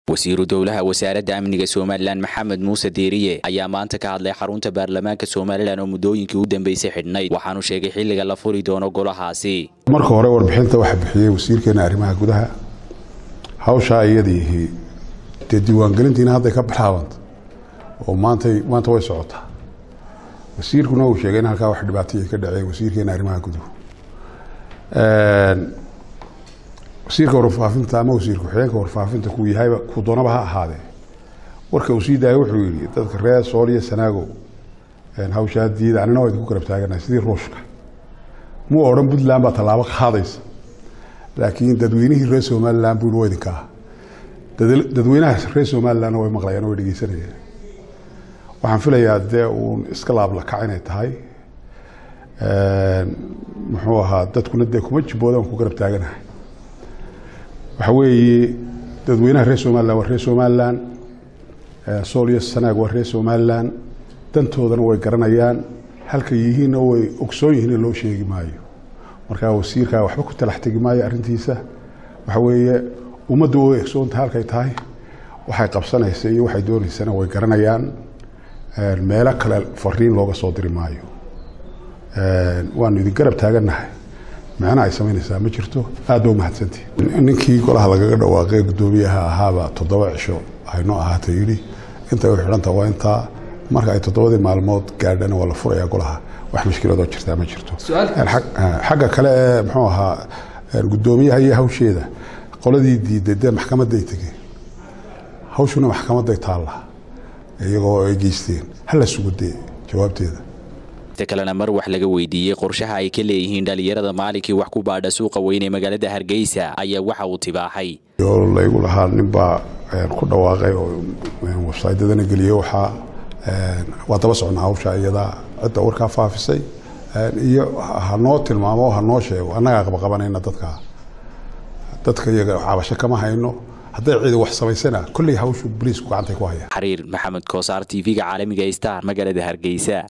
wasiiru dowlaha wasaaradda amniga somalilan maxamed muuse diiriye ayaa maanta ka hadlay xarunta baarlamaanka somalilan oo muddooyinkii u dambeysay xidhnayd waxaanu sheegay xilliga la furi doono golahaasi marka hore warbixinta waxaa bixiyey wasiirkeena arrimaha gudaha hawshaa iyadiihi dee diiwaangelintiina hadday ka bilaabanta oo maantay maanta way socotaa wasiirkuna uu sheegay in halkaa wax dhibaataya ka dhacey wasiirkeena arrimaha guduhu wasiirka warfaafinta ama wasiir ku-xigeenka warfaafinta kuu yahayba kuu doonaba ha ahaadee warka uu sii daaya wuxuu yidhi dadka reer sool iyo sanaagow hawshaa diida anina waa idinku garab taaganahay sidii ruushka muu odhan puntland baa tallaabo qaadaysa laakiin dadweynihii reer somalilan buu waa idinka ah dadweynaha reer somalilandna way maqlayaan way dhegeysanayaan waxaan filayaa dee uun iska laablakac inay tahay muxuu ahaa dadkuna dee kuma jiboodan ku garab taaganahay waxa weeye dadweynaha reer somalilan waa reer somalilan sool iyo sanaag waa reer somalilan dantoodana way garanayaan halkay yihiinna way ogsoon yihiin in loo sheegi maayo markaa wasiirkaa waxba ku talax tegi maayo arrintiisa waxa weeye ummaddu way ogsoontahay halkay tahay waxay qabsanaysa iyo waxay doonaysana way garanayaan meelo kale fariin looga soo diri maayo waanu idin garab taagannahay macna ay samaynaysaa ma jirto aad ba umahadsantii ninkii golaha lagaga dhawaaqay guddoomiyaha ahaaba toddoba cisho aynoo ahaata yidhi intay u xidhanta waa intaa marka ay toddobadii maalmood gaadhana waa la furayaa golaha wax mushkiladoo jirtaa ma jirto xagga kale ee muxuu ahaa guddoomiyaha iyo hawsheeda qoladii diiday dee maxkamaday tegeen hawshuna maxkamaday taalla iyagoo ay geysteen hala sugudee jawaabteeda inta kalena mar wax laga weydiiyey qorshaha ay ka leeyihiin dhalinyarada maalinkii wax ku baadha suuqa weyn ee magaalada hargeysa ayaa waxa uu tibaaxay laygu lahaa ninbaa ku dhawaaqay oo websaydyadana geliyey waxaa waa daba socnaa hawsha iyadaa cidda warkaa faafisay iyo hanoo tilmaamo hanoo sheego annagaa qabaqabanayna dadka dadka iyaga cabasho kama hayno hadday cidi wax samaysana kolley hawshu boliisku gacantay ku hayaan xariir maxamed koosaar t v-ga caalamiga star magaalada hargeysa